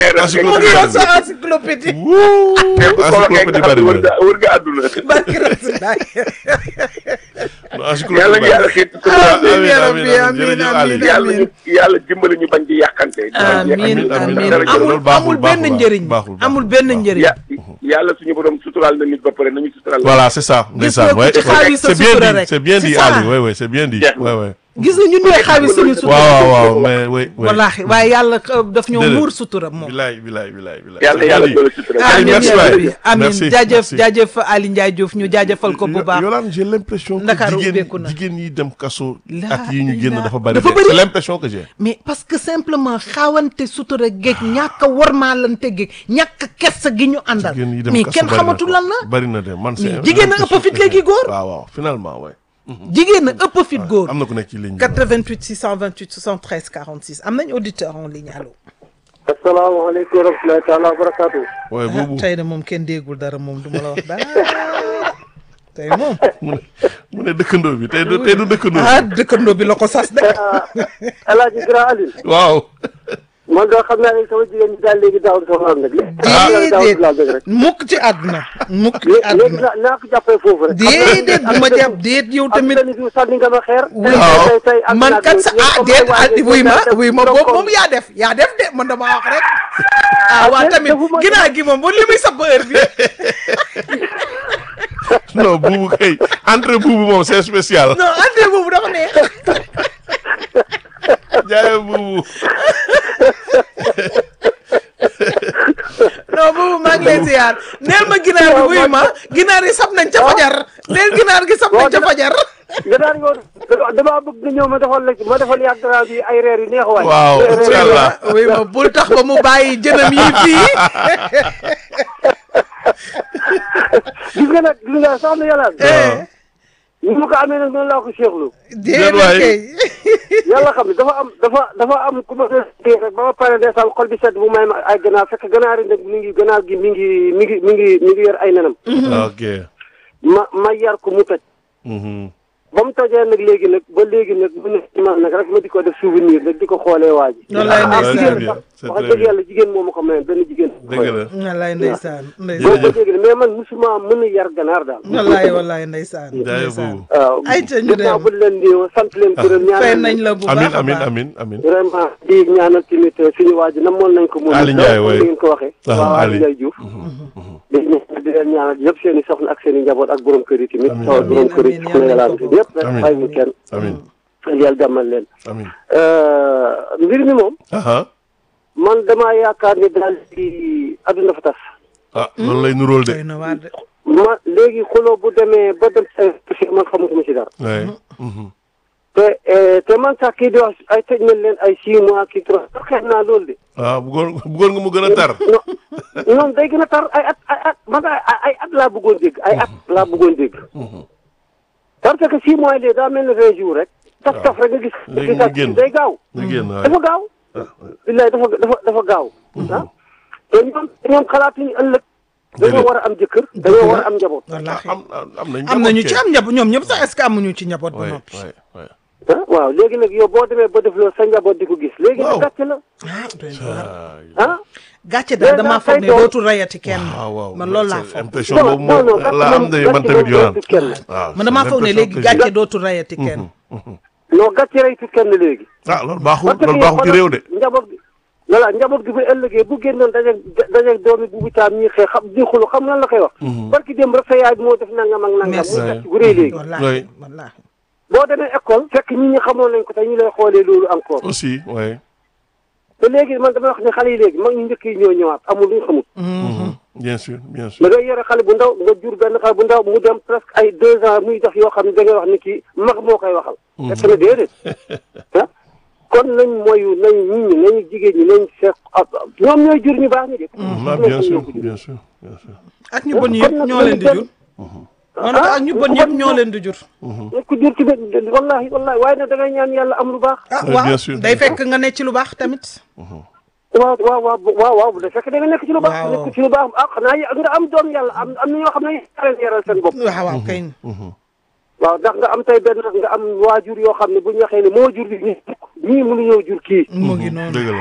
mu ngi yor sa encyclopédie wuu mais bu ko waxee nga encyclopédie xam bari ne wër na nga wër nga àdduna. barki Rasulullah yàlla encyclopédie ñu yàlla xiit sutura. amiin ya amiin, rabbi amiin, amiin jërëjëf amiin Ali. yàlla ñu yàlla dimbali ñu bañ di yàqante. amiin amiin, amiin amiin. amul Loolu baaxul, amul benn baaxul, njëriñ baaxul, baaxul, amul benn baaxul. njëriñ ya yàlla suñu borom suturaal na nit ba pare nañu suturaal. Voilà, c'est ça. Gis ndeysaan, nga ku ouais, ci ouais. xaawi sa C'est bien sutura dit, rek. c'est bien C'est dit, ça. Ali. Ouais, ouais, c'est bien dit. Jeex na. Ouais, ouais. gis nga ñun ñooy xaawi suñu sutura waaw waaw mais oui oui. wallaahi waaye yàlla euh, daf ñoo Déedéet. muur sutura moom bilaay bilaay bilaay bilaay. yàlla C'est yàlla bien doole dit. sutura. Ali, amiin merci ya waay. rabbi amiin Merci, jaajëf merci. jaajëf Ali Ndiaye Diouf ñu jaajëfal ko bu Yo- baax Yolande j'ai l'impression que Ndakaaru jigéen ubbeeku na. jigéen yi dem kaso La ak yi ñu génn ilaha- dafa bari dafa de. bari. c'est l'impression que j'ai. mais parce que simplement xaawante sutura géej ñàkk a warmaalante géej ñàkk a kersa gi ñu àndal jigéen yi dem mais kaso kenn bari na xamatu ko. lan la bari na de man c'est Mais jigéen a ëpp fit léegi góor. waaw waaw finalement ouais. jigéen a ëpp fit góor am na ku nekk ci ligne bi. 88 628 73 46 am nañ auditeur en ligne allo asalaamaaleykum wa rahmatulahi taala wa barakaatu. waaye ah boobu tey de moom kenn déggul dara moom du ma la wax dara tey moom mu ne mu ne dëkkandoo bi tey du tey du dëkkandoo ah dëkkandoo bi la ko sas de El Hadj Grand Aline. waaw. man doo xam naa ne sama jigéen ñi daal léegi daaw sama laal nag. déedéet laal nag rek. mukk ci àdduna mukk ci léegi àdduna naa naa ko jàppee foofu rek. déedéet bu ma jàpp déet yow tamit am na ni sànni nga ma xeer. Waaw. tey tey ak man naaj kat bi, sa yéen ah comme déet ay ah waay wuy ma ngeen wuy ma donc boobu moom yaa def yaa def de man dama wax rek ah waa déet, tamit defuma- ginnaaw gi moom ba li muy sab heure bi non buubu kay entre buubu moom c'est spécial. non ante boobu dafa neex jaayee buubu. non boobu maa ngi lay ziar neel ma ginaar gi wuy ma ginaar yi sab nañ ca fajar neel ginaar gi sab nañ ca fajar nga daan yoon damaa bëgg nga ñëw ma defal la ma defal yàgg dara bi ay reer yu neex waay. waaw incha allah. wuy ma bul tax ba mu bàyyi jënam yi fii gis nga nag gis nga soxna yàlla. eh ni ma ko amee nag noonu laa ko seexlu. déedéet waay. kay yàlla xam ne dafa am dafa dafa am ku ma dee rek ba ma pare ndeysaan xol bi sedd bu may ma ay ganaar fekk ganaar yi nag mi ngi ganaar gi mi ngi mi ngi mi ngi mi ngi yor ay nenam. ok. ma ma yar ko mu toj. Mhm. ba mu tojee nag léegi nag ba léegi nag mu ne ci man nag rek ma di ko def souvenir nag di ko xoolee waa ji. Noonu lay ah ndeysaan. jigéen C'est bien, sax c'est wax très dëgg bien. yàlla jigéen moo ma ko mayoon benn jigéen. dëgg la. wallaay ndeysaan boo ndeysaan ko dégg mais man musuma mën a yar ganaar daal. wallaay wallaay ndeysaan jaayee ndeysaan buubu. waaw Ay, ca ñu dem. ginnaaw bu leen di sant leen gërëm fay ñaanal nañ la bu baax amin a amin baax amin amin. vraiment di ñaanal tamit suñu waa ji namoon nañ ko moom Ali Ndiaye, comme waay. ni ngeen ko waxee Ah, waaw Ali. Ali Ndiaye Diouf di di leen ñaanal yëpp seen i soxna ak seen i njaboot ak borom kër yi tamit Amiin, taw amiin, borom kër yi amiin, soxna yàlla yàlla nañ ko ñëpp rek Amiin. bàyyi ñu kenn amin yàlla jàmmal leen amin. mbir mi moom aha man damaa yaakaar ni daal di adduna fa tas ah loolu lay nuróol de. doy na waar de ma léegi xuloo bu demee ba dem ay man xamatuma ci dara ouais. Mhm. te eh, te man sax kii di wax ay tëj nañ leen ay six mois kii trois xeex naa loolu de ah bëggoon bëggoon nga mu gën a tar. non non day gën a tar ay at ay at man ay ay at laa bëggoon dégg ay at laa bëggoon dégg parce que six mois yi léegi daa mel ne vingt jours rek taf taf rek nga gis Léegi gisaat mu génn. day gaaw nga génn waay. dafa gaaw billaay dafa dafa dafa gaaw ah te ñoom ñoom xalaatuñu ëllëg dañoo Déedéet. war a am jëkkër dañoo war a am njaboot wallaahi am am nañ am nañu njaboot ci kay. am njaboot ñoom ñëpp sax est-ce que amuñu ci njaboot ba Ouais, noppi ouais, ouais. ah waaw léegi nag yow boo demee ba def loolu sa njaboot di ko gis léegi Waaw. nag gàcce la ah doy na waar Ah, ah gàcce daal damaa foog ne doom. dootul rayati kenn waaw waaw man loolu laa c'est foog impression non boobu non non moom la am de man tamit yoonaan kenn waaw man damaa foog ne léegi gàcce dootul rayati kenn non gàcce reytu kenn léegi ah loolu baaxul parce que loolu baaxul ci réew de njaboot gi voilà njaboot gi bu ëllëgee bu génnoon dajeeg dajeeg doomi bu witaam ñi xëy xam di xulu xam lan la koy wax barki démb rek sa yaay bi moo def nangam ak nangam Merci. muy gàcce gu rëy léegi wallaahi Oui. wallaahi boo demee école fekk ñi ñi xamoon nañ ko te ñu lay xoolee loolu encore aussi ouais te léegi man damay wax ne xale yi léegi mag ñu njëkk yi ñoo ñëwaat amul lu ñu xamul Mhm. bien sûr bien sûr da ngay yore xale bu ndaw nga jur benn xale bu ndaw mu dem presque ay deux ans muy def yoo xam ne da ngay wax ni kii mag moo koy waxal fekk na déedéet ah kon nañ moyu nañ nit ñi nañu jigéen ñi nañ seet ñoom ñooy jur ñu baax ñi de ah bien sûr bien sûr bien sûr ak ñu bon yëpp ñoo leen di jur man ak ñu bon yëpp ñoo leen di jur nit ku jur ci benn wallahi wallahi waaye nag da ngay ñaan yàlla am lu baax ah Oui, waaw bien sûr, day bien fekk nga ne ci lu baax tamit waaw waaw waaw waaw waaw bu dee fekk da nga nekk ci lu baax Waaw. nekk ci lu baax ah xanaa y- nga am doom yàlla am am na ñoo xam ne yaral yaral seen bopp waaw waaw kay waaw ndax nga am tey benn nga am waajur yoo xam ne bu ñu waxee ne moo jur li ñii ñii mënuñoo jur kii mu ngi noonu dëgg la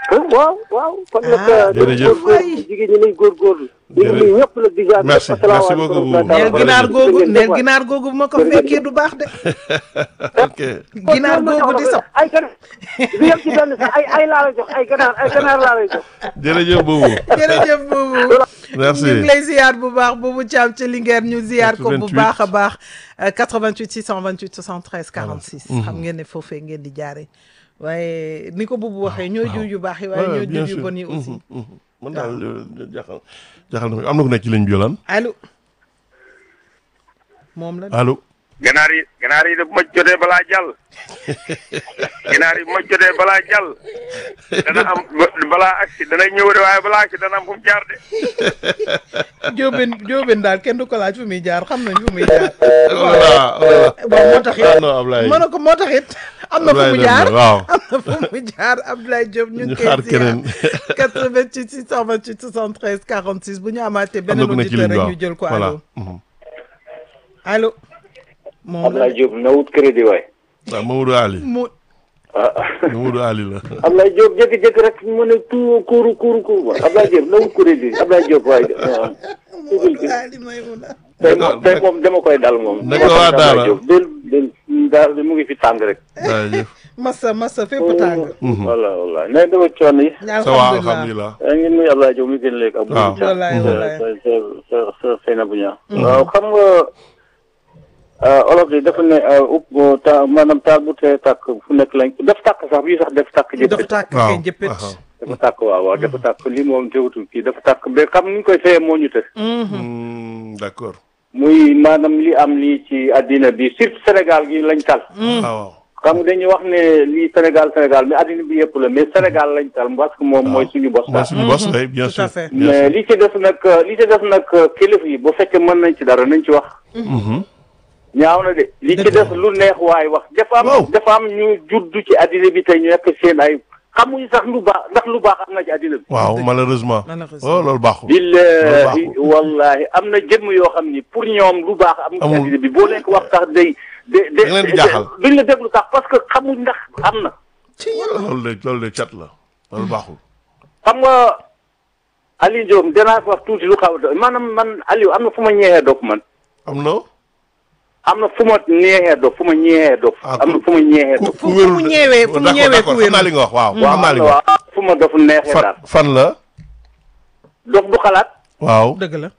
waaw waaw kon nag. Ah, jërëjëf. góorgóorlu jigéen ñi nañ góorgóorlu. ñu ngi nuyu ñëpp la di jaar. Merci, merci beaucoup. neel Voilà. ginaar googu Jërëjëf. neel ginaar googu bu ma ko fekkee du baax de ok ginaar googu di sax ay ganaar du yem ci benn sax ay ay laa lay jox ay ganaar ay ganaar laa lay jox. jërëjëf boobu jërëjëf boobu merci ñu ngi lay ziar bu baax boobu Thiam ci Linguère ñu ziar ko bu 88. baax a baax euh, 88 628 73 46 xam ngeen ne foofee ngeen di jaare waaye ni ko boobu waxee ñooy jur yu baax yi waaye Ouais, ñooy bien jur yu sûr. bon yi aussi Mhm, mhm. man daal euh, jaaxal jaaxal na ma am na ku nekk ci ligne bi yolaan allo moom la allo ganaar yi ganaar yi de bu ma jotee balaa jàll ganaar yi bu ma jotee balaa jàll dana am balaa agsi dana ñëw de waaye balaa agsi dana am fu mu jaar de jóobeen jóobeen daal kenn du ko laaj fu muy jaar xam nañ fu muy jaar voilà voilà bon moo tax ah it non Ablaye mën na ko moo tax it am na fu Ablaye mu dem na, jaar waaw. am na fu mu jaar Abdoulaye Diop ñu Ñu ngi xaar koy ziar keneen. 88 628 73 46 bu ñu amaatee am na beneen ku nekk ci auditeur ligne bi rek waaw ñu jël ko voilà allo mhm. allo moom la Ablaye Diop na wut crédit waay. waaw Mamadou Ali mu ah Mamadou Ali la Ablaye Diop jékki-jékki rek mu ne tout kuuru kuuru kuuru waay Ablaye Diop na wut crédit Ablaye Diop waay. waaw. Ali Maymuna tey moom tey moom dama koy dal moom. naka waa Daara? Ablaye Diop del del daal mu ngi fi tàng rek. jaajëf massa massa fépp tàng voilà voilà nee dama coono yi. ça va alhamdulilah alhamdulilah yaa ngi nuyu Ablaye Diop mi gën léegi. ak waaw. wallaay wallaay sa sa sa sa Seynabou Niang. waaw xam nga olof yi dafa ne upp ta maanaam taal bu tee tàkk fu nekk lañ def tàkk sax bii sax def tàkk jëpp. dafa tàkk waaw kay jëppit waaw. dafa tàkk waaw waaw dafa tàkk lii moom teewutul kii dafa tàkk ba xam ni ñu koy fayee moo ñu te Hmm, d'accord muy maanaam li am lii ci àddina bi surtout Sénégal gi lañ tal waaw waaw xam nga dañuy wax ne lii Sénégal Sénégal mais àddina bi yëpp la mais Sénégal lañ tal parce que moom mooy suñu bos mooy daal suñu bos oui bien tout sûr à fait. bien mais sûr li ci def nag li ci def nag kilifa yi bu fekkee mën nañ ci dara nañ ci wax Mhm. ñaaw na de li ci Dëgg la. def lu neex waay wax dafa Waaw. am dafa am ñu juddu ci àddina bi te ñu nekk seen ay xamuñu sax lu baax ndax lu baax am na ci àddina bi waaw malheureusement Malheureusement. oh loolu baaxul billahi baaxul. wallahi am na jëmm yoo xam ni pour ñoom lu baax am ci Amul. àddina bi boo leen ko wax sax day de de Da leen di jaaxal. duñ la déglu sax parce que xamuñ ndax am na ci yàlla loolu de loolu de cat la loolu baaxul xam nga Aliou Diop danaa ko wax tuuti lu xaw a maanaam man Aliou am na fu ma ñeexee dof man am na am na fu ma ñeexee dof fu ma ñeexee dof Ah, am na fu ma ñeexee ku dof fu- fu mu ñeewee- fu mu d'accord, ñeewee d'accord, ku xam naa wér. li nga wax waaw xam naa li nga wax waaw fu ma dof neexee fan daal fan la dof du xalaat waaw dëgg la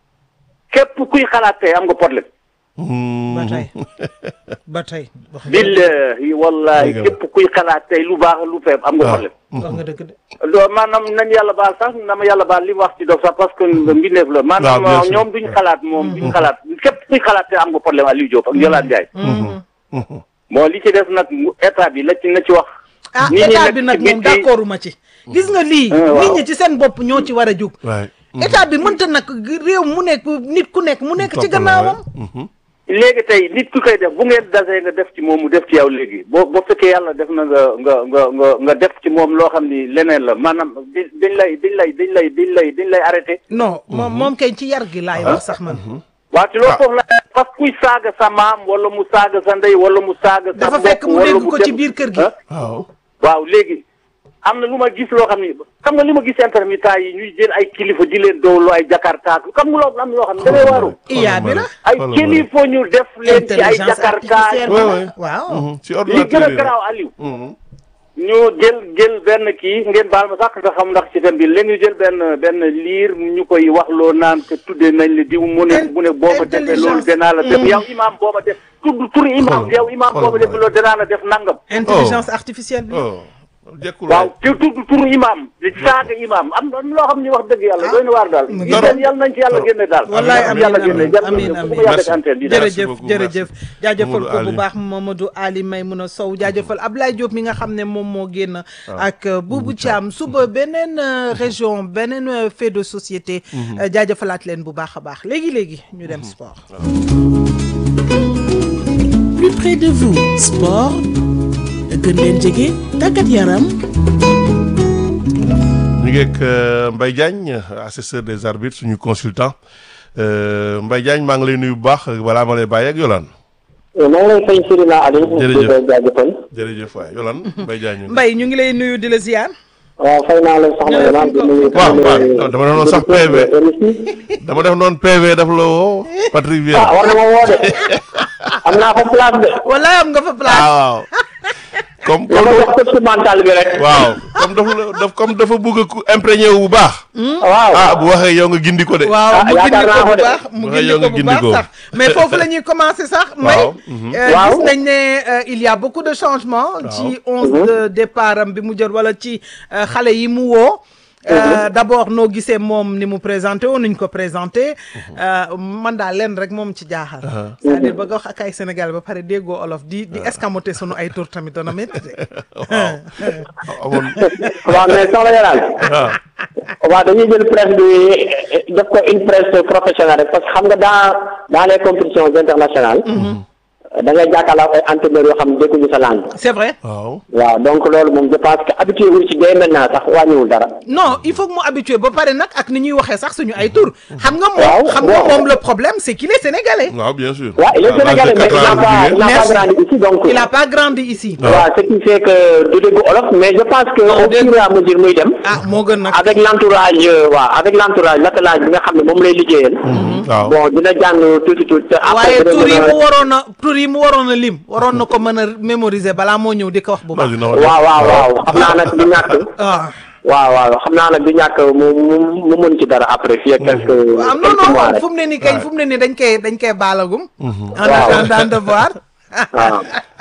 képp kuy xalaat tey am nga problème Hmm. ba tey ba tey wax nga billahi wallahi Dëgg la. képp kuy xalaat tey lu baax lu feeb am nga waaw. problème wax nga dëgg de loolu maanaam nañ yàlla baal sax na ma yàlla baal li mu wax ci dof sax parce que mbindeef la maanaam bien sûr. ñoom duñ xalaat moom duñ xalaat képp kuy xalaat te am nga problème Aliou Diop ak Yolande Ndiaye Mhm. bon li ci def nag mu- état bi la ci na ci wax ah nit ñi état nekk bi ci nag moom biti- d'accordu ma ci gis nga lii Ah, waaw. nit ñi ci seen bopp ñoo ci war a jug waay état bi mënta nag réew mu nekk nit ku nekk mu nekk ci Topp la, gannaawam waay. Mhm. léegi tey nit ku koy def bu ngeen dasee nga def ci moom mu def ci yow léegi boo boo fekkee yàlla def na nga nga nga nga nga def ci moom loo xam ni leneen la maanaam di dañ lay dañ lay dañ lay dañ lay dañ lay arrêté non moom moom kay ci yar gi laay wax sax man waaw ci loolu Ah. foofu la parce que kuy saaga sa maam wala mu saaga sa ndey wala mu saaga sa dafa mbokk fekk mu wala dégg ko dem- ci biir kër gi ah waaw waaw léegi am na lu ma gis loo xam ni xam nga li ma gis intermittent yi ñuy jël ay kilifa di leen doolu ay jakarta xam nga loolu am na loo xam ne da ngay waaru iyaa bi la ay Xoolal ma kilifa ñu def leen ci ay intelligence jakarta artificielle Ouais, bi la ouais. waaw Mhm. ci li gën ordinateur a yi garaaw Aliou Mhm. ñu jël jël benn kii ngeen baal ma sax nga xam ndax ci thème bi léegi ñu jël benn benn liir ñu koy wax loo naan te tuddee nañ la diw mu ne mu ne boo ma defee loolu danaa la def yow imaam boo ma def tudd turi imaam Xool- yow imaam boo ma xool def ma. loolu danaa la def nangam intelligence artificielle bi oh jekkul waaw te tudd turu imaam di saaga imaam am na loo xam ni wax dëgg yàlla doy na waar daal mu ngi yi leen yàlla nañ ci yàlla génne daal wallaay Amiin, amiin yàlla amiin génne yàlla amiin génne amiin bu ma yàgg ci Merci. antenne bi daal Merci jërëjëf beaucoup, jërëjëf merci. jaajëfal Mamadou ko bu Ali. baax Mamadou Ali Maymouna Sow jaajëfal Ablaye Diop mi nga xam ne moom moo génn ak euh, Boubou Thiam suba beneen euh, région beneen euh, fait de société euh, jaajëfalaat leen bu baax a baax léegi-léegi ñu dem sport plus près de vous sport gën leen jege tàggat yaram ñu ngi ak euh, Mbaye Diagne assesseur des arbitres suñu consultant Euh, Mbaye Diagne maa ngi lay nuyu bu baax balaa ma lay bàyyi ak Yolande maa ngi lay fay Sirina Aliou. Jërëjëf. di ko jaajëfal. jërëjëf waay Yolande Mbaye Diagne. Mbaye ñu ngi lay nuyu di la ziar waaw fay naa la soxna Jërëjëf Yolande di nuyu. waaw waaw dama doon sax PV dama def noonu PV daf la woo Patrick ah Vieira war na ma woo de am naa fa place de. wala am nga fa place. ah waaw comme dama comme jox coach mental bi rek. waaw comme dafa la daf comme dafa bëgg a ku imprégné wu bu baax waaw. ah bu waxee yow nga gindi ko de waaw Ah, mu gindi yaakaar naa ko ko bu de. baax mu Waxee gindi yow ko nga bu gindi baax ko. sax mais foofu la ñuy commencer sax may Waaw. euh, Waaw. gis nañ ne euh, il y a beaucoup de changements ci onze de départ am bi mu jël wala ci euh, xale yi mu woo Euh, d'abord noo gisee moom ni mu présenté woon nuñ ko présenté euh, man daal leen rek moom ci jaaxal c'est-à-dire ba nga wax ak ay Sénégal ba pare déggoo olof di di escamoté sunu ay tur tamit dana métti de waaw amoon waaw mais soxna Yolande. waaw waaw dañuy jël presse bi def ko une presse professionnelle rek parce que xam nga dans dans les compétitions internationales. da ngay jàkkaarloo ak ay entraîneurs yoo xam ne dégguñu sa langue. c'est vrai waaw waaw donc loolu moom je pense que habitué wu ci day maintenant sax wàññiwul dara. non il faut que mu habitué ba pare nag ak ni ñuy waxee sax suñu ay tur xam nga Waaw, moom xam nga bon. moom le problème c'est qu'il est sénégalais waaw bien sûr waaw il est À l'âge de sénégalais mais il quatre n'a ans, pas il bu n'a pas Merci. grandi ici donc. il a pas grandi ici waaw ce qui fait que du dégg olof mais je pense que Non, au dégg- fur et à mesure muy dem. ah moo gën nag avec l'entourage euh, waaw avec l'entourage l'attelage bi nga xam ne moom lay liggéeyal. waaw bon dina jàng tuuti tuuti te waaye après dina tur yi mën a- mu waroon a tur yi mu waroon a lim waroon na ko mën a mémoriser balaa moo ñëw di ko wax bu baax Vas-y, non, waaw waaw waaw xam naa nag du ñàkk. ah waaw waaw xam naa nag du ñàkk mu mu mu mën ci dara après fii ak quelques waaw non quelques non mois non rek. fu mu ne nii kay fu mu ne nii dañ koy dañ koy baalagum en Waaw. attendant de voir waaw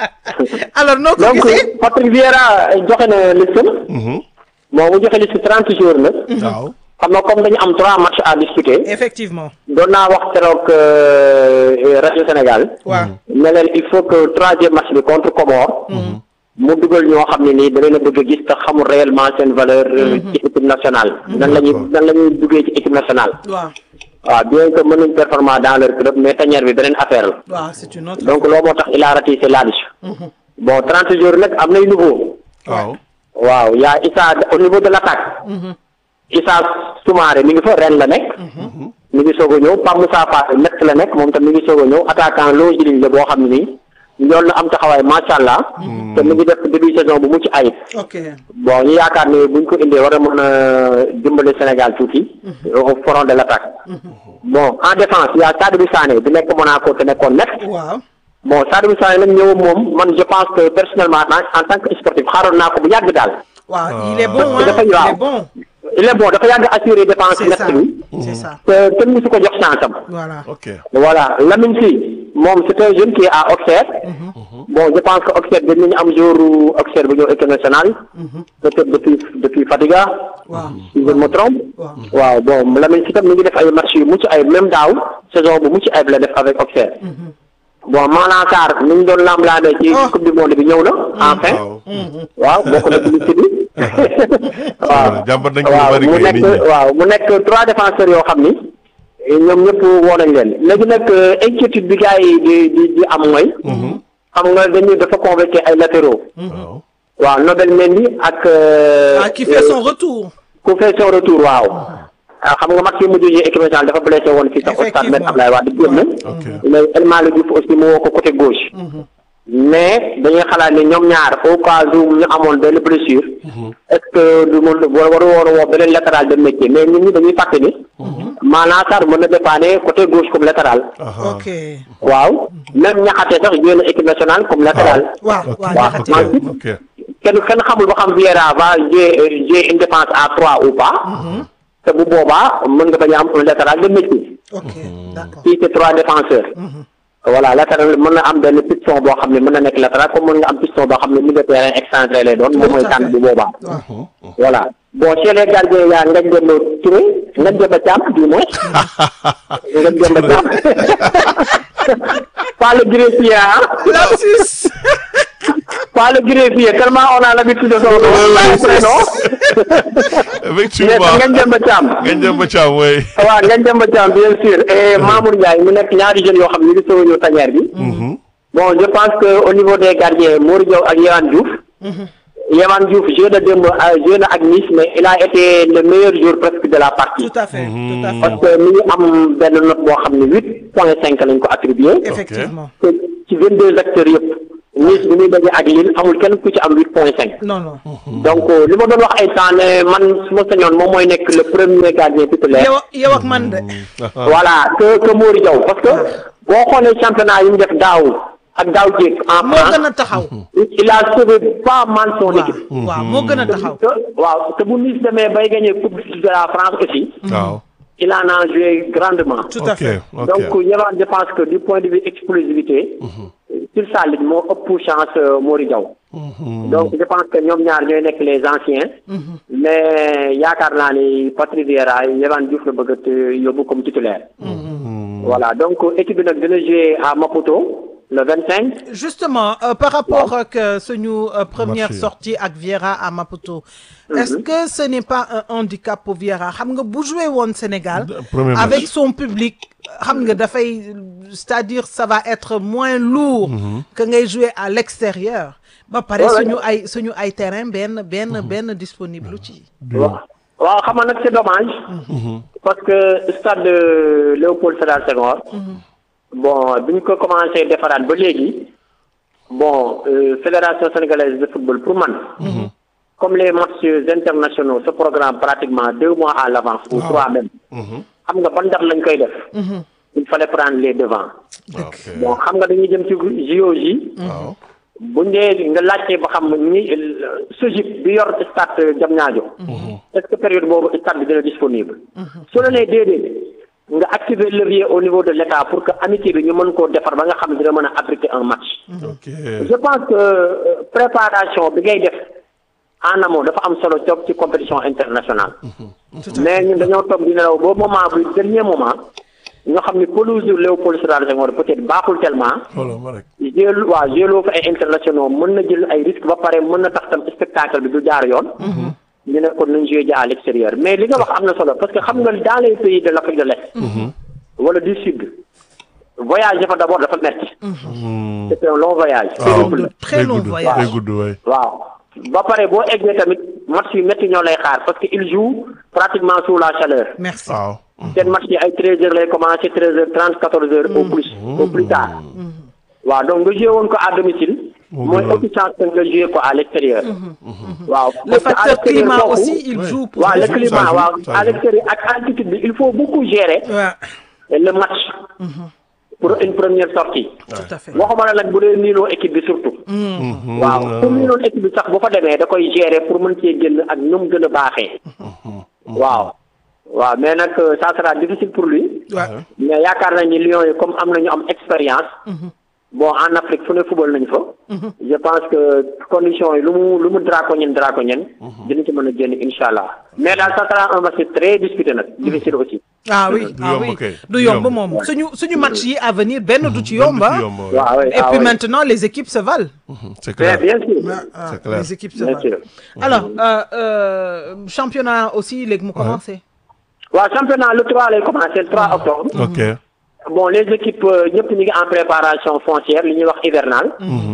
alors noo ko donc gisee Patrick Vieira joxe na liste Mhm. bon mu joxe liste trente jours nag waaw xam nga comme dañu am trois matchs à disputer effectivement doon naa wax keroog euh, rajo Sénégal waaw ne leen il faut que troisième match bi contre Comore mu dugal ñoo xam ne nii da leen a bëgg a gis te xamul réellement seen valeur euh, ci équipe nationale nan la ñuy nan la ñuy duggee ci équipe nationale waaw waaw bien que mën nañ performant dans leur club mais tanière bi beneen affaire la waaw c'est une autre donc loolu moo tax il a ratissé là-dessus bon trente jours nag am nay nouveau waaw waaw yaa Issa au niveau de l'attaque Issa Soumaré mi ngi fa ren la nekk mi ngi soog a ñëw Pape Moussa Fall nekk la nekk moom tam mi ngi soog a ñëw attaquant loo jëliñ la boo xam ne nii ñool na am taxawaay macha allah te mi ngi def début saison bu mucc ayib ok bon ñu yaakaar ne buñ ko indee war a mën a dimbale Sénégal tuuti au front de l'attaque bon en défense y a Sadibou Sané bi nekk Monaco te nekkoon net waaw bon Sadibou Sané nag ñëw moom man je pense que personnellement en en tant que sportif xaaroon naa ko bu yàgg daal waaw il est bon hein dafa il waaw. est bon il est bon dafa yàgg assurer défense c'est ça net bi c'est ça te kenn musu ko jox chance am voilà ok voilà Lamine Sy moom c'est un jeune qui est à Auxerre bon je pense que Auxerre dañ nañu am jour Auxerre bu ñëw équipe nationale peut-être depuis depuis Fadiga waaw si je me trompe waaw waaw bon Lamine Sy tam mi ngi def ay match yu mucc ayib même daaw saison bu mucc ayib la def avec Auxerre bon Malang Sarr mi ngi doon lamlaamee ci Oh. coupe du monde bi ñëw na enfin waaw waaw bokk na ci liste bi waaw jàmbat nañ ko lu waaw bari mu kay nit nekk ñi waaw mu nekk trois défenseurs yoo xam ni ñoom ñëpp woo nañ leen léegi nag inquiétude bi gars yi di di di am mooy xam nga dañu dafa convoqué ay latéraux waaw waaw Nobel Mendy ak ah qui fait son retour ku fait son retour waaw ah xam nga match yi mujj yi équipe nationale dafa blessé woon fii sax au stade Me Abdoulaye Wade génn ok mais El Malick Diouf aussi mu woo ko côté gauche mais dañuy xalaat ne ñoom ñaar au cas où ñu amoon benn blessure est-ce que du mën war waru woon a woo beneen latéral de métier mais nit ñi dañuy fàtte ni maanaam Sarr mën na dépanner côté gauche comme latéral aha ok waaw même ñaxate sax joué na équipe nationale comme latéral waaw ok waaw waaw. jaxate ok kenn kenn xamul ba xam Vieira va jouer jouer une défense à trois ou pas te bu boobaa mën nga bañ a am un latéral de métier ok d'accord fii c'est trois défenseurs voilà latéral mën na am benn piston boo xam ne mën na nekk latéral comme mën nga am piston boo xam ne milieu de terrain excentré lay doon moom mooy Tout à tànn fait. bu boobaa waaw voilà bon chez les gardiens yaa Ngagne Demba Touré Ngagne Demba Thiam du moins Ngagne Demba Thiam pas le greffier ah lapsus pas le greffier tellement on a l'habitude de son prénom mais effectivement Ngagne Demba Thiam ngañ dem ba caam way waaw Ngagne Demba Thiam bien sûr et Mamour Ndiaye mu nekk ñaari jeunes yoo xam ne ñu ngi soog a ñëw tanière bi bon je pense que au niveau des gardiens Mor Diaw ak Yehane Diouf Yehane Diouf joué na démb euh, joué na ak Nice mais il a été le meilleur joueur presque de la partie tout à fait tout à fait parce que mi ngi am benn note boo xam ne huit point cinq lañ ko attribué effectivement te ci vingt deux acteurs yëpp Nice bi muy daje ak Lille amul kenn ku ci am huit point cinq non non donc li ma doon wax ay temps ne man su ma sañoon moom mooy nekk le premier gardien titulaire yow yow ak man de voilà que que Mori Diaw parce que boo xoolee championnat yi mu def daaw ak daaw jéeg en moo gën France a taxaw il a sauvé pas mal son waaw équipe waaw moo gën a taxaw te waaw te bu Nice demee bay gagné coupe de la France aussi waaw il en a joué grandement tout à ok fait ok donc Yehvan je pense que du point de vue explosivité sur sa ligne moo ëpp chance euh, Mori Diaw donc je pense que ñoom ñaar ñooy nekk les anciens mais yaakaar naa ni Patrice Vieira Yehvan Diouf la bëgg a te- yóbbu comme titulaire voilà donc équipe bi nag dina jouer à Maputo le 25 justement euh, par rapport ak euh, suñu euh, première Match yi. sortie ak Vieira à Maputo est-ce que ce n'est pas un handicap pour Vieira xam nga bu joué woon Sénégal De- premier match. avec son public xam nga dafay c'est-à-dire ça va être moins lourd que ngay jouer à l'extérieur ba pare Ouais, ouais. suñu ay suñu ay terrain benn benn benn disponible ci waaw waaw xam nga nag c'est dommage parce que stade de Léopold Sédar Senghor bon bi ñu ko commencé defaraat ba léegi bon euh, fédération sénégalaise de football pour man comme les matchs internationaux se programme pratiquement deux mois à l'avance ou trois même xam nga ban date lañ koy def il fallait prendre les devants ok bon xam nga dañuy jëm ci JOJ waaw bu dee nga laajtee ba xam ni SOGIP bi yor stade Diamniadio est-ce que période boobu stade bi dina disponible su la nee déedéet nga activer levier au niveau de l'État pour que amitié bi ñu mën koo defar ba nga xam ne dina mën a abriter un match ok je pense que euh, préparation bi ngay def en amont dafa am solo toog ci compétition internationale mais ñun dañoo toog di nelaw ba moment bi dernier moment ñoo xam ni pelouse Léopold Sédar Senghor peut-être baaxul tellement xoolal ma rek jël waaw jëloo fa ay internationaux mën na jël ay risques ba pare mën na tax tam spectacle bi du jaar yoon. ñu ne kon nañ joué ji à l'extérieur mais li nga wax am na solo parce que xam nga dans les pays de l'Afrique de l'Est wala du sud voyage dafa d'abord dafa metti c'est un long voyage. waaw périple la. très long gudd voyage. très gudd waay waaw ba pare boo eggee tamit match yu métti ñoo lay xaar parce que il joue pratiquement sous la chaleur. merci waaw seen match yi ay treize heures lay commencer treize heures trente quatorze heures au plus au plus tard waaw donc nga joué woon ko à domicile Moo mooy gënoon. ëpp chance que nga joué ko à l'extérieur waaw le parce que à facteur l'extérieur climat foofu- aussi il Ouais. joue pour waaw le Ça climat joue, waaw ça à joue. l'extérieur ak altitude bi il faut beaucoup gérer Ouais, le match pour une première sortie tout à fait waxuma la nag bu dee niiloo équipe bi surtout waaw pour niiloon équipe bi sax bu fa demee da koy gérer pour mën cee génn ak nu mu gën a baaxee waaw waaw mais nag euh, ça sera difficile pour lui Ouais. mais yaakaar nañ ni Lions yi comme am nañu am expérience bon en Afrique fu ne football nañ fa je pense que conditions yi lu mu lu mu draconienne draconienne dina ci mën a génn insha allah mais daal ça sera un match très disputé nag difficile aussi ah oui Du ah yomb oui kay, du du yomb yomb. moom suñu suñu match yi à venir benn du ci yomb Benn du ah ci yomb, ouais. waaw oui et ah puis oui. maintenant les équipes se valent c'est bien clair bien sûr Ah, C'est clair. les équipes se bien sûr valent alors euh, euh, championnat aussi léegi mu commencé waaw championnat le 3 lay commencé le 3 octobre ok bon les équipes euh, ñëpp ñu ngi en préparation foncière li ñuy wax hivernale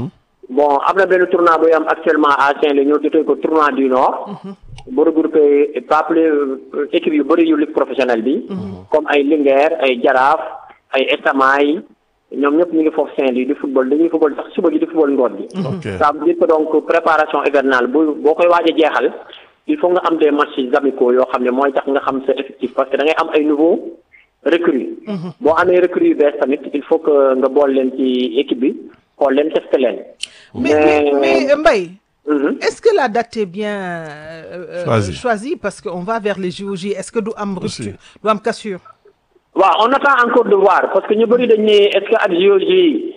bon am na benn tournoi buy am actuellement à Saint-Louis ñu tuddee ko tournoi du Nord bu regroupé pas plus euh, équipes yu bëri yu ligue professionnelle bi comme ay Linguère ay Jaraaf ay Estamaay ñoom ñëpp ñu ngi foofu Saint-Louis di football dañuy football sax suba gi di football ngoon bi ok ça veut dire que donc préparation hivernale bu boo koy waaj a jeexal il faut nga am des matchs amicaux yoo xam ne mooy tax nga xam sa effectif parce que da ngay am ay nouveaux recrues. boo amee recrues yu bees tamit il faut que nga bool leen ci équipe bi xool leen testé leen. mais mais mais Mbaye Mhm. est-ce que la date est bien euh, euh, Choisie. choisie parce que on va vers les JOJ est-ce que du am Aussi. rupture du am cassure waaw on attend encore de voir parce que ñu bëri dañ ne est-ce que ak JOJ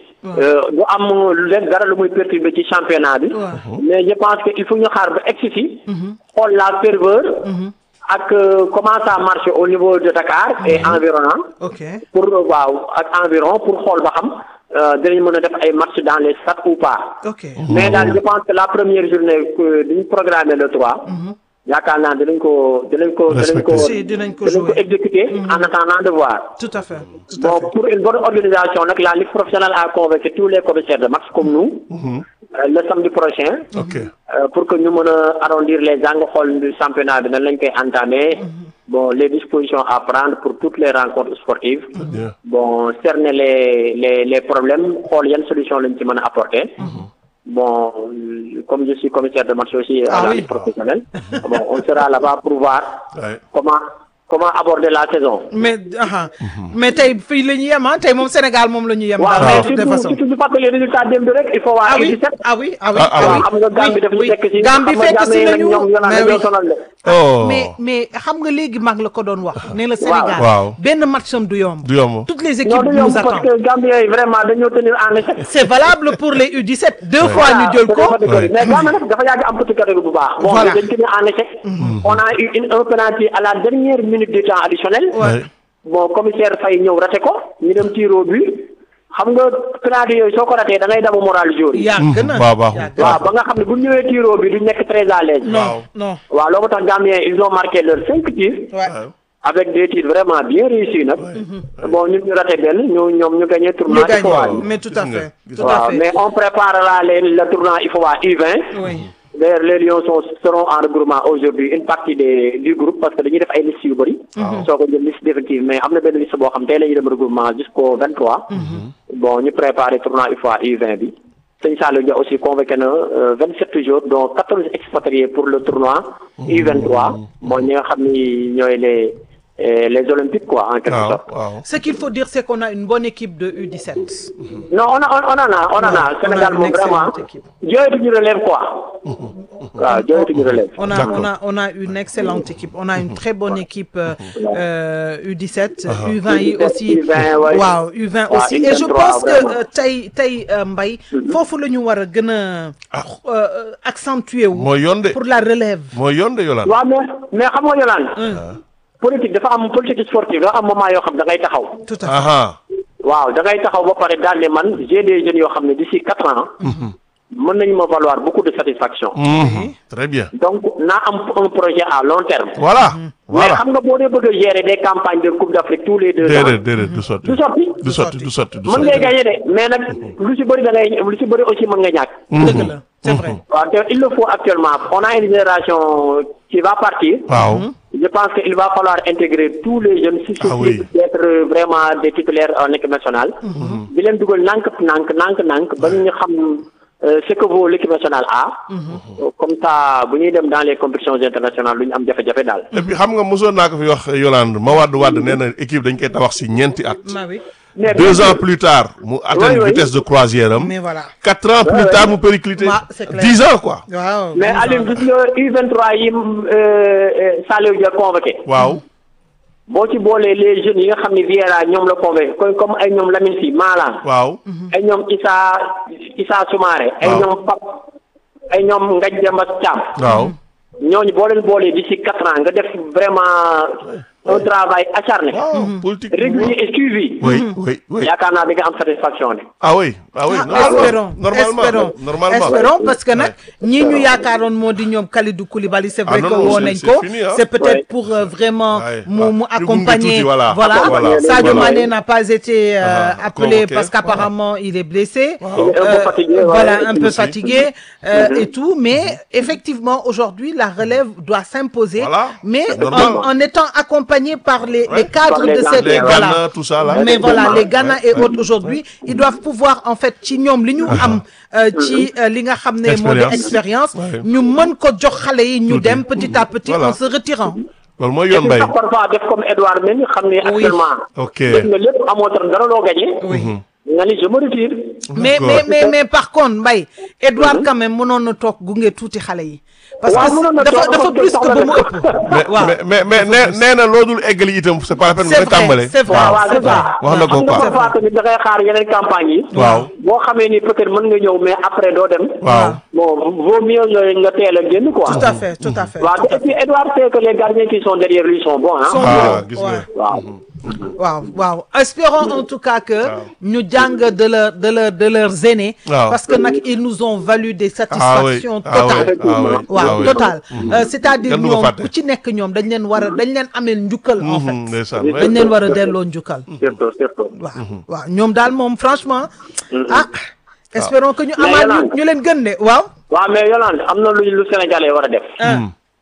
du am lu leen dara lu muy perturber ci championnat bi. Ouais. mais je pense que il faut ñu xaar ba egsi fi. xool la ferveur. ak euh, comment ça marche au niveau de Dakar et environnant. ok pour waaw ak environ pour xool ba xam euh, dinañ mën a def ay match dans les stades ou pas. ok mais daal je pense que la première journée que dañu programmé le 3. yaakaar naa dinañ ko dinañ ko dinañ ko Si, dinañ ko jouer. exécuter en attendant de voir. tout à fait tout à bon fait pour une bonne organisation nag la ligue professionnelle a convoqué tous les commissaires de match comme nous. euh, le samedi prochain. ok euh, pour que ñu mën a arrondir les angles xool du championnat bi nan lañ koy entamer. bon les dispositions à prendre pour toutes les rencontres sportives. bien bon cerner les les les problèmes xool yan solution lañ ci mën a apporter. bon euh, comme je suis commissaire de match aussi Ah à la oui. ligue professionnelle bon on sera là-bas pour voir Ouais. comment comment aborder la saison. mais aha mais tey fii la ñu yem ah tey moom Sénégal moom la ñu yem. waaw daal mais de toute surtout façon. surtout ñu fàttali résultat démb rek il faut waa ah oui U17 ah oui ah oui Ah, ah ah oui. oui xam nga Gambie daf ñu oui, fekk si Gambie xam nga fekk si Gambie nag nañu ñoom yoonaan mais dañoo oui. sonal de. oh mais mais xam nga léegi mag la ko doon wax ne la Sénégal Waaw. benn matcham du yomb du yomb toutes les non équipes du nous yomb parce attendent que Gambien yi vraiment dañoo tenir en échec. c'est valable pour les U17 deux fois Voilà, ñu jël c'est ko dafa dëgg. Ouais. mais Gambie nag dafa yàgg am petit catégorie bu baax. bon Voilà. dañ tenir en échec. on a eu une un penalty à la dernière minute du temps additionnel. Ouais. bon commissaire Faye ñëw raté ko ñu dem tiro bi xam nga penalty yooyu soo ko ratee da ngay damu moral jour yi. yàgg na waaw baaxul. yàgg na. waaw ba nga xam ne bu ñu ñëwee tiro bi duñ nekk très à l'aise. non non waaw loolu moo tax Gambien ils ont marqué leurs cinq tirs. ouais. avec des tirs vraiment bien réussis nag. bon ñun ñu raté benn ñu ñoom ñu gagné tournoi ñu gagné IFOA bi. mais tout à Gis nga, fait gis tout à waaw fait mais on prépare là les le tournoi IFOA U20. oui D'ailleurs, les Lions sont, seront en regroupement aujourd'hui une partie des du groupe parce que dañuy def ay liste yu bëri. soo ko jël liste définitive mais am na benn liste boo xam tey la ñuy dem regroupement jusqu'au 23. bon ñu préparé tournoi UFOA U20 bi. Sëñ Saliou Dia aussi convoqué na euh, 27 jours dont 14 expatriés pour le tournoi U23. bon ñi nga xam ni ñooy les euh, les olympiques quoi en quelque waaw sorte. waaw ce qu'il faut dire c'est qu'on a une bonne équipe de U17 non on a on, on en a on en a on a Sénégal une moom vraiment excellente équipe. jooyatuñu relève quoi. waaw jooyatuñu relève. On a, D'accord. on, a, on a une excellente équipe. On a une très bonne équipe euh, euh, U17, U20 yi aussi. U20, ouais. Waaw, U20 Ouais, aussi. Et je U23, pense que vraiment. euh, tey tey euh, Mbaye foofu la ñu war a gën a euh, accentuer wu mooy yoon de pour la relève. mooy yoon de Yolande. waaw mais mais xam nga Yolande. politique dafa am politique sportive dafa am moment yoo xam da ngay taxaw. Tout à fait. aha waaw da ngay taxaw ba pare daal ne man j'ai des jeunes yoo xam ne d'ici quatre ans. mën nañu ma valoir beaucoup de satisfaction. Mhm. très bien donc naa am un projet à long terme. voilà mais voilà xam nga boo dee bëgg a gérer des campagnes de coupe d'Afrique tous les deux ans. déedéet déedéet du sotti du sotti. du sotti du sotti du mën ngay sotti gagner de mais nag lu ci bëri da ngay lu ci bëri aussi mën nga ñàkk. Dëgg la, c'est vrai. waaw te il le faut actuellement on a une génération qui va partir. waaw Je pense qu'il va falloir intégrer tous les jeunes susceptibles Ah oui. d'être vraiment des titulaires en équipe nationale. di leen dugal nànk nànk nànk nànk ba ñu xam euh, ce que vaut l'équipe nationale A. comme ça bu ñuy dem dans les compétitions internationales lu ñu am jafe-jafe daal. et puis xam nga mosoon naa ko fi wax Yolande ma wàdd wàdd nee na équipe dañ koy tabax si ñeenti at Ma oui. mais deux ans plus tard mu atteindre oui. vitesse de croisière am Mais voilà. quatre ans plus tard mu péricliter Ouais, c'est clair. dix ans quoi Waaw. mais Aliou gis nga U23 yi euh, euh, Saliou Dia convoqué. waaw boo ci boolee les jeunes yi nga xam ne Vieira ñoom la convoqué comme comme ay ñoom Lamine Sy Malang. waaw ay ñoom Issa Issa Soumaré. ay Waaw. ñoom Pap ay ñoom Ngagne Demba Thiam. waaw ñooñu boo leen boolee d'ici quatre ans nga def vraiment un travail acharné. waaw politique régulier et suivi. oui oui oui yaakaar naa di nga am satisfaction ne. ah oui ah oui Ah, espérons normalement espérons normalement espérons parce que nag ñii ñu yaakaaroon moo di ñoom Kalidou Koulibaly c'est vrai Ah, non, que non, woo c'est- nañ c'est ko fini, hein. c'est peut-être Ouais. pour euh, vraiment Ouais, mu ouais. mu Ñu gunge accompagner tuuti, voilà. voilà Voilà. Sadio Voilà. Mané n'a pas été euh, Ah, appelé convoqué. parce qu'apparemment il est blessé Il est un peu Euh, fatigué, ouais, voilà ouais, un lui peu aussi. fatigué euh, et tout mais effectivement aujourd'hui la relève doit s'imposer Voilà. mais C'est normal. en, en étant accompagné par les, Ouais. les cadres Par les de Ghana, cette les voilà Ghana tout ça là mais voilà les Ghana et Ouais. autres aujourd'hui ils doivent pouvoir en fait ci ñoom li ñu am euh, ci euh, li nga xam ne moo di Expérience. expérience Ouais. ñu mën ko jox xale yi ñu Tuuti. dem petit à petit Voilà. en se retirant loolu mooy et yoon puis bay sax parfois def comme Edouard Mendy xam ne actuellement. ok def nga lépp amoo tam dara loo gagné. nga ni je me retire. mais D'accord. mais mais mais par contre Mbaye Edouard quand même mënoon na toog gunge tuuti xale yi parce Waaw, mënoon que na dafa toog dafa parce que plus que soxla ba mu na ko. ëpp mais waaw mais mais mais nee nee na loo dul eggali itam c'est pas la peine c'est nga tàmbale vrai c'est vrai waaw waaw c'est c'est vrai ça. wax na ko xam nga quoi parfois tamit da ngay xaar yeneen campagne yi. waaw boo xamee ni peut-être mën nga ñëw mais après doo dem. waaw bon vaut mieux nga nga teel a génn quoi. tout à fait tout à fait waaw tout te à et puis Edouard sait que les gardiens qui sont derrière lui sont bons Sont ah. ah bons. gis Ouais. nga waaw. waaw waaw espérons en tout cas que ñu jàng de leur de leur de leurs aînés Waaw. parce que nag ils nous ont valu des satisfactions ah oui totales ah oui ah waaw oui total Euh, c'est-à-dire Kenn du ko ñoom fàtte. ku ci nekk ñoom dañ leen war a dañ leen ameel njukkal en Mhm, fait ndeysaan dañ leen war a delloo njukkal surtout surtout. waaw waaw ñoom daal moom franchement ah espérons que ñu Mais amaat ñu Yolande. ñu leen gën de waaw waaw mais Yolande am na lu lu Sénégalais war a def. ah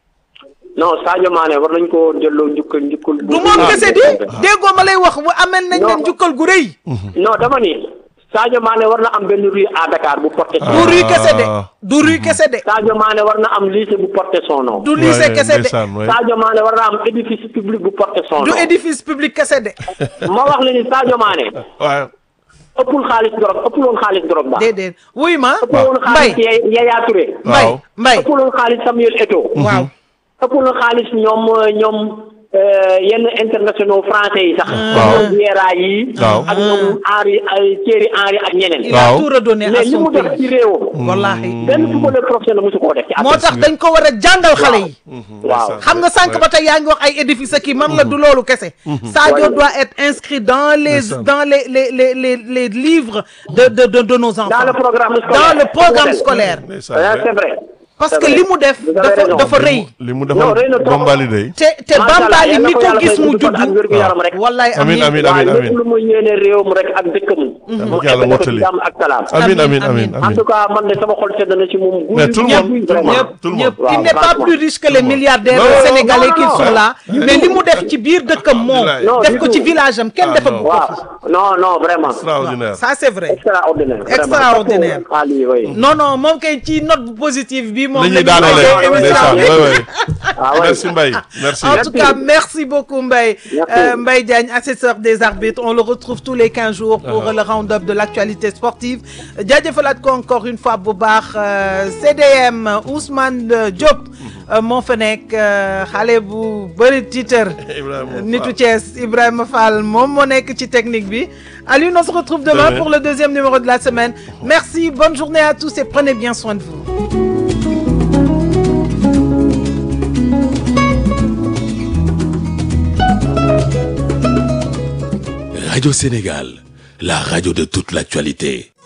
non Sadio Mané war nañ koo delloo njukkal njukkal. du moom kese di déggoo ma lay wax bu amel nañ leen Non. njukkal gu rëy non dama ni Sadio Mané war na am benn rue à Dakar bu porté son du nom rue kese de Ah. du rue kese de Sadio Mané war na am lycée bu porté son nom du lycée kese de ndeysaan waay. Sadio Mané war na am édifice public bu porté son du nom édifice public kese de ma wax la ni Sadio Mané waaw ëppul xaalis drogue ëppul woon xaalis drogue ba déedéet wuy ma ëppul woon mbay xaalis Ya- Yaya Touré mbay waaw. mbay ëppul woon xaalis Samuel Eto'o waaw ëppul woon xaalis ñoom ñoom euh, yenn internationaux français yi sax Waaw. comme ñoom Vieira yi Waaw. ak ñoom Henri ay Thierry Henry ak ñeneen il a Waaw. tout redonné à mais li son mu def pays ci réewam wallahi benn footballeur professionnel mosu koo def ci moo àdduna tax dañ ko war a jàngal xale yi waaw xam nga sànq ba tey yaa ngi wax ay édifice ak kii man la du loolu kese Sadio Ouais. doit être inscrit dans les Ndeysaan. dans les les les les les livres de de de de nos enfants dans le programme scolaire dans le programme Modèle. scolaire ndeysaan Ah, waay. c'est vrai parce C'est que vrai. li mu def Vous avez dafa raison. dafa rëy li mu Non, defal rëy na trop. Bombali day te te Macha Allah, Bambali yàlla mi ko ko yàlla gis may mu gudd fan ak juddu wér gu yaram rek. wallaay Amin, amiin amin, waaw amin, lépp amin. lu muy yéene réewam rek ak dëkkam mu yàlla egg ko ci mottali. jàmm ak salaam amin Amin, amin amin. amin en amin tout cas man de sama xol sedd na ci moom Mais tout le guy, monde, guy, tout le vraiment. monde. ñëpp tout le ñëpp monde. il Waaw, n'est pas franchement. plus riche que les milliardaires Non, non, sénégalais non, qui non, sont non. là mais li mu def ci biir dëkkam moom Alhamdulillah. def Non, ko du ci tout. village am kenn Ah, defa non. ko waaw non non vraiment extraordinaire ça c'est vrai extraordinaire vraiment. Extraordinaire. Ah, lii, oui. non non moom kay ci note bu positive bi moom la ñuy la ñuy daanale tëjee émission ndeysaan bi. waay waay Ah, ouais. merci Mbaye merci En tout cas, merci beaucoup Mbaye. Merci. Euh, Mbaye Diagne, assesseur des arbitres. On le retrouve tous les 15 jours pour Ah. le round-up de l'actualité sportive. jaajëfalaat ko encore une fois bu baax euh, CDM Ousmane euh, Diop euh, moo fa nekk euh, xale bu bëri titre Ibrahima nitu Fall. Thiès Ibrahima Fall moom moo nekk ci technique bi Alioune on se retrouve demain Demain. pour le deuxième numéro de la semaine merci bonne journée à tous et prenez bien soin de vous Radio Sénégal, la radio de toute l'actualité.